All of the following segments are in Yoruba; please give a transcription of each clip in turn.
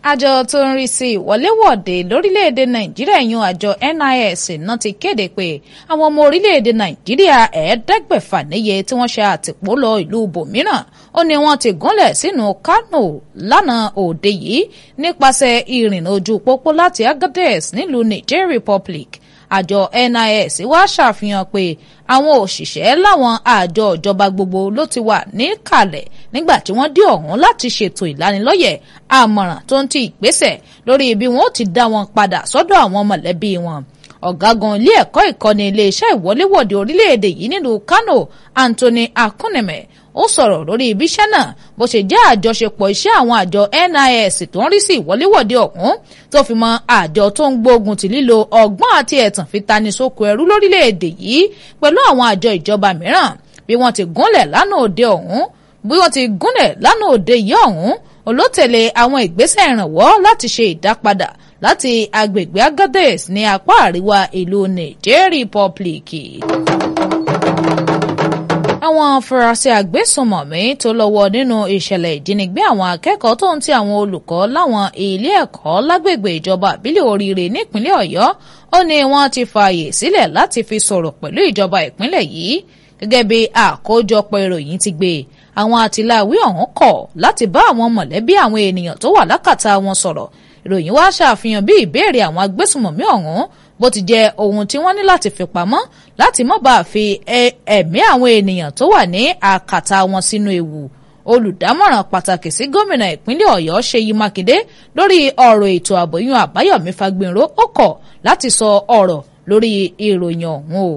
àjọ tó ń rí sí ìwọléwọ̀de lórílẹ̀‐èdè nàìjíríà yan àjọ NIS náà ti kéde pé àwọn ọmọ orílẹ̀‐èdè nàìjíríà ẹ̀ẹ́dẹ́gbẹ̀fà níye tí wọ́n ṣe àtìpó lọ ìlú bòmíràn ó ní wọ́n ti gúnlẹ̀ sínú Kánò lánàá òde yìí nípasẹ̀ ìrìnà ojú pópó láti Agadez nílùú Niger Republic àjọ NIS wá ṣàfihàn pé àwọn òṣìṣẹ́ láwọn àjọ ìjọba gbogbo ló ti wà níkàlẹ̀ nígbà tí wọ́n dé ọ̀hún láti ṣètò ìlanilọ́yẹ̀ àmọ̀ràn tó ń ti ìgbésẹ̀ lórí bí wọ́n ó ti dá wọn padà sọ́dọ̀ àwọn mọ̀lẹ́bí wọn ọ̀gágun ilé ẹ̀kọ́ ìkọ́ni iléeṣẹ́ ìwọléwọ̀de orílẹ̀-èdè yìí nílùú Kano Anthony Akuneme ó sọ̀rọ̀ lórí ibi iṣẹ́ náà bó ṣe jẹ́ àjọṣepọ̀ iṣẹ́ àwọn àjọ NIS tó ń rí sí ìwọléwọ̀de ọ̀hún tó fi mọ́ àjọ tó ń gbógun ti lílo ọgbọ́n àti ẹ̀tàn fi tani sóko ẹrú lórílẹ̀‐èdè yìí pẹ̀lú àwọn àjọ ìjọba mìíràn bí wọ́n ti gúnlẹ̀ lánàá òde ọ̀hún bí wọ́n ti gúnlẹ̀ lánàá òde yìí ọ̀hún olótẹ̀lé àwọn ìgbésẹ̀ ìrànwọ́ láti ṣe ìdápadà láti agbègbè Agadez ní apá àríwá ìlú Niger Republic àwọn afurasí agbésùnmọ̀mí tó lọ́wọ́ nínú ìṣẹ̀lẹ̀ ìjínigbé àwọn akẹ́kọ̀ọ́ tó ń ti àwọn olùkọ́ láwọn ilé ẹ̀kọ́ lágbègbè ìjọba àbílẹ̀ oríire nípínlẹ̀ ọ̀yọ́ ó ní wọ́n ti fààyè sílẹ̀ láti fi sọ̀rọ̀ pẹ̀lú ìjọba ìpínlẹ̀ yìí gẹ́gẹ́ bí àkójọpọ̀ ìròyìn ti gbé àwọn àtìláwí ọ̀hún kọ̀ láti bá àwọn mọ̀lẹ́bí àwọn ènìyàn tó wà lákàtà wọn sọ̀rọ̀ ìròyìn wá ṣàfihàn bí ìbéèrè àwọn agbésùnmọ̀mí ọ̀hún bó ti jẹ́ ohun tí wọ́n ní láti fi pamọ́ láti má bàa fi ẹ̀mí àwọn ènìyàn tó wà ní àkàtà wọn sínú ewu olùdámọ̀ràn pàtàkì sí gómìnà ìpínlẹ̀ ọ̀yọ́ ṣèyí mákindé lórí ọ̀rọ̀ ètò ààbò yún àbáyọ̀mí fagbinró ó kọ̀ láti sọ ọ̀rọ̀ lórí ìròyìn ọ̀hún o.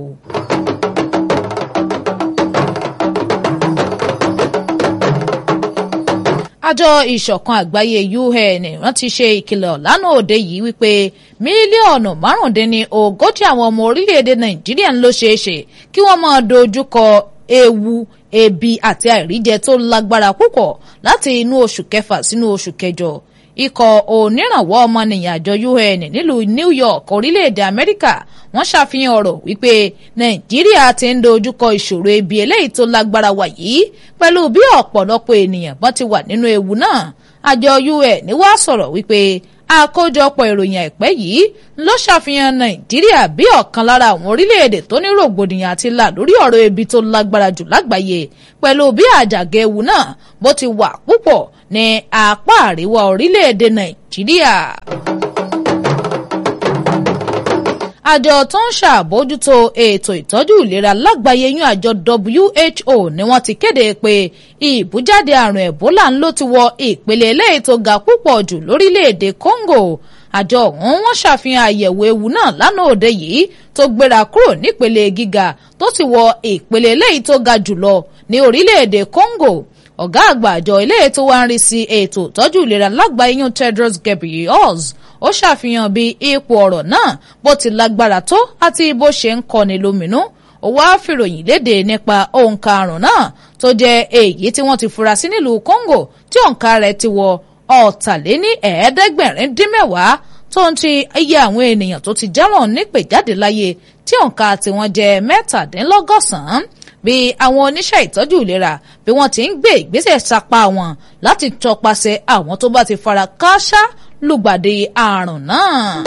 àjọ ìṣọ̀kan àgbáyé UN wọ́n ti ṣe ìkìlọ̀ lánàá òde yìí wípé mílíọ̀nù márùndínní ogójì àwọn ọmọ orílẹ̀-èdè nàìjíríà ń ló ṣeé ṣe kí wọ́n máa dojúkọ ewu ebi àti àìríjẹ tó lágbára púpọ̀ láti inú oṣù kẹfà sínú oṣù kẹjọ ikọ̀ onírànwọ́ ọmọnìyàn àjọ UN nílùú New York orílẹ̀-èdè Amẹ́ríkà wọ́n ṣàfihàn ọ̀rọ̀ wípé Nàìjíríà ti ń dojúkọ ìṣòro ebi eléyìí tó lágbára wà yìí pẹ̀lú bí ọ̀pọ̀lọpọ̀ ènìyàn bọ́n ti wà nínú ewu náà àjọ UN wá sọ̀rọ̀ wípé àkójọpọ̀ ìròyìn àìpẹ́ yìí ló ṣàfihàn Nàìjíríà bí ọ̀kan lára àwọn orílẹ̀-èdè tó ní rògbòdìyàn àti là lórí ọ̀rọ̀ ebi tó lágbára jù lágbàáyé pẹ̀lú bí àjàgà ewu náà bó ti wà púpọ̀ ní apá àríwá orílẹ̀-èdè Nàìjíríà. àjọ tó ń ṣàbójútó ètò ìtọ́jú ìlera lágbàáyé yún àjọ WHO ni wọ́n ti kéde pé ìbújáde àrùn Ebola ń ló ti wọ ìpele eléyìí tó ga púpọ̀ jù lórílẹ̀‐èdè Congo àjọ ọ̀hún wọ́n ṣàfihàn àyẹ̀wò ewu náà lánàá òde yìí tó gbéra kúrò nípele gíga tó ti wọ ìpele eléyìí tó ga jùlọ ní orílẹ̀‐èdè Congo ọ̀gá àgbà àjọ eléyìí tó wá ń rí sí ètò ìtọ́jú ìlera lágbàáyé yún Tedros Ghebreyesus ó ṣàfihàn bí ipò ọ̀rọ̀ náà bó ti lágbára tó àti bó ṣe ń kọni lóminú ó wá fìròyìn léde nípa òǹkà àrùn náà tó jẹ́ èyí tí wọ́n ti fura sí nílùú Congo tí òǹkà rẹ̀ ti wọ ọ̀tàléní ẹ̀ẹ́dẹ́gbẹ̀rin dín mẹ́wàá tó ń ti iye àwọn ènìyàn tó ti jáwọ́n nípè jáde láyé tí òǹkà tiwọn jẹ́ mẹ́tàdínlọ́gọ́sàn-án bí àwọn oníṣẹ́ ìtọ́jú ìlera bí wọ́n ti ń gbé ìgbésẹ̀ sapá wọn láti tọpasẹ̀ àwọn tó bá ti fara kááṣá lùgbàdì àrùn náà.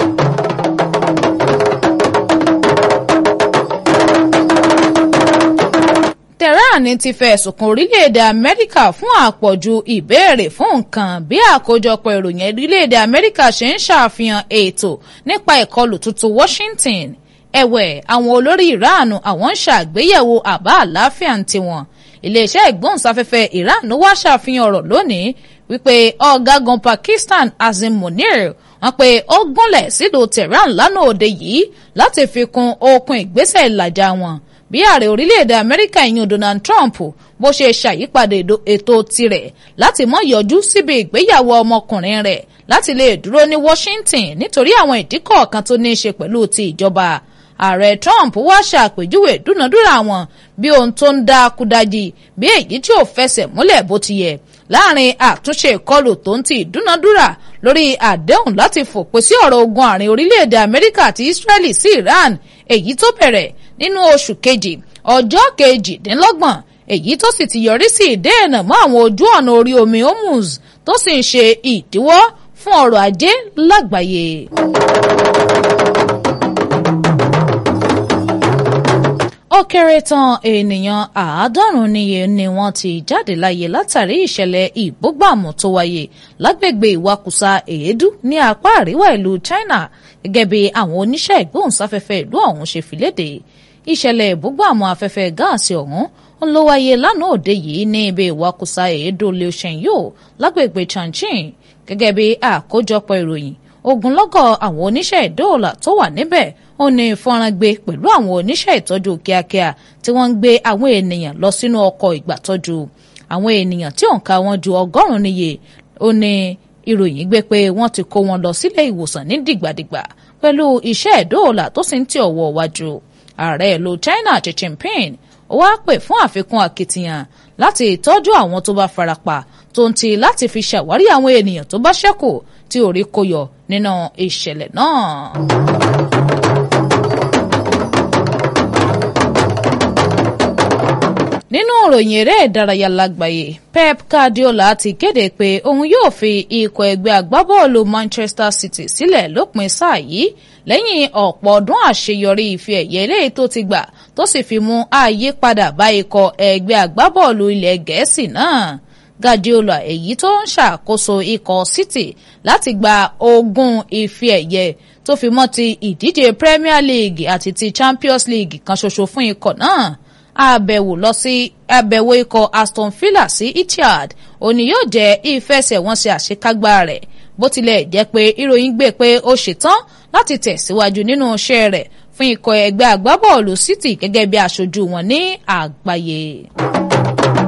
Tehran ti fẹ̀sùn kan orílẹ̀-èdè Amẹ́ríkà fún àpọ̀jù ìbéèrè fún nǹkan bí àkójọpọ̀ ìròyìn orílẹ̀-èdè Amẹ́ríkà ṣe ń ṣàfihàn ètò nípa ìkọlù tuntun Washington ẹ̀wẹ̀ àwọn olórí Iran àwọn ń ṣàgbéyẹ̀wò àbá àlàáfíà ń tiwọn iléeṣẹ́ ìgbóhùnsáfẹ́fẹ́ Iran wá ṣàfihàn ọ̀rọ̀ lónìí wípé ọ̀gágun Pakistan Azim Munir wọ́n pé ó gúnlẹ̀ sílùú Tehran lánàá òde yìí láti fi kún okun ìgbésẹ̀ ìlàjà wọn bí ààrẹ orílẹ̀-èdè Amẹ́ríkà ìyún Donald Trump bó ṣe ṣàyípadà ètò tirẹ̀ láti mọ́ yọjú síbi ìgbéyàwó ọmọkùnrin rẹ̀ láti lè dúró ní Washington nítorí àwọn ìdí kọ̀ọ̀kan tó ní í ṣe pẹ̀lú ti ìjọba ààrẹ Trump wá ṣàpèjúwe dúnadúrà wọn bí ohun tó ń dá kúdájì bí èyí tí ò fẹsẹ̀ múlẹ̀ bó ti yẹ láàrin àtúnṣe ìkọlù tó ń ti ìdúnadúrà lórí àdéhùn láti fòpin sí ọ̀rọ̀ ogun àárín orílẹ̀-èdè Amẹ́ríkà àti Israeli sí Iran èyí tó bẹ̀rẹ̀ nínú oṣù kejì ọjọ́ kejìdínlọ́gbọ̀n èyí tó sì ti yọrí sí ìdéènà mọ́ àwọn ojú ọ̀nà orí omi Hormuz tó sì ń ṣe ìdíwọ́ fún fún ọrọ̀ ajé lágbàáyé. ó kéré tán ènìyàn àádọ́rùn-ún níye ni wọ́n ti jáde láyé látàrí ìṣẹ̀lẹ̀ ìbúgbàmù tó wáyé lágbègbè ìwakùsà èédú ní apá àríwá ìlú China gẹ́gẹ́ bí àwọn oníṣẹ́ ìgbóhùnsáfẹ́fẹ́ ìlú ọ̀hún ṣe fi léde ìṣẹ̀lẹ̀ ìbúgbàmù afẹ́fẹ́ gáàsì ọ̀hún ló wáyé lánàá òde yìí ní ibi ìwakùsà èédú Liushengyo lágbègbè Changchun gẹ́gẹ́ bí àkójọpọ̀ ìròyìn ogunlọ́gọ̀ àwọn oníṣẹ́ ìdóòlà tó wà níbẹ̀ ó ní fọ́nrán gbé pẹ̀lú àwọn oníṣẹ́ ìtọ́jú kíákíá tí wọ́n ń gbé àwọn ènìyàn lọ sínú ọkọ̀ ìgbàtọ́jú àwọn ènìyàn tí òǹkà wọn ju ọgọ́rùn-ún níye ó ní ìròyìn gbé pé wọ́n ti kó wọn lọ sílé ìwòsàn ní dìgbàdìgbà pẹ̀lú iṣẹ́ ìdóòlà tó sì ń tì ọwọ́ wájú ààrẹ ìlú China Xi Jinping ó wá pè fún àfikún akitiyan láti ìtọ́jú àwọn tó bá farapa tó ń ti láti fi ṣàwárí àwọn ènìyàn tó bá ṣẹ́kù tí orí kó yọ nínú ìṣẹ̀lẹ̀ náà. nínú ìròyìn eré ìdárayá lágbàáyé Pep Guardiola ti kéde pé òun yóò fi ikọ̀ ẹgbẹ́ agbábọ́ọ̀lù Manchester City sílẹ̀ lópin sáà yìí lẹ́yìn ọ̀pọ̀ ọdún àṣeyọrí ife ẹ̀yẹ eléyìí tó ti gbà tó sì fi mú àyípadà bá ikọ̀ ẹgbẹ́ agbábọ́ọ̀lù ilẹ̀ gẹ̀ẹ́sì náà Guardiola èyí tó ń ṣàkóso ikọ̀ City láti gba ogún ife ẹ̀yẹ tó fi mọ́ ti ìdíje Premier League àti ti Champions League kan ṣoṣo fún ikọ̀ náà àbẹ̀wò lọ sí àbẹ̀wò ikọ̀ Aston Villa sí Etihad òní yóò jẹ́ ìfẹsẹ̀wọnsẹ̀ àṣekágbá rẹ̀ bó tilẹ̀ jẹ́ pé ìròyìn gbé pé ó ṣetán láti tẹ̀síwájú nínú iṣẹ́ rẹ̀ fún ikọ̀ ẹgbẹ́ agbábọ́ọ̀lù City gẹ́gẹ́ bí aṣojú wọn ní àgbáyé.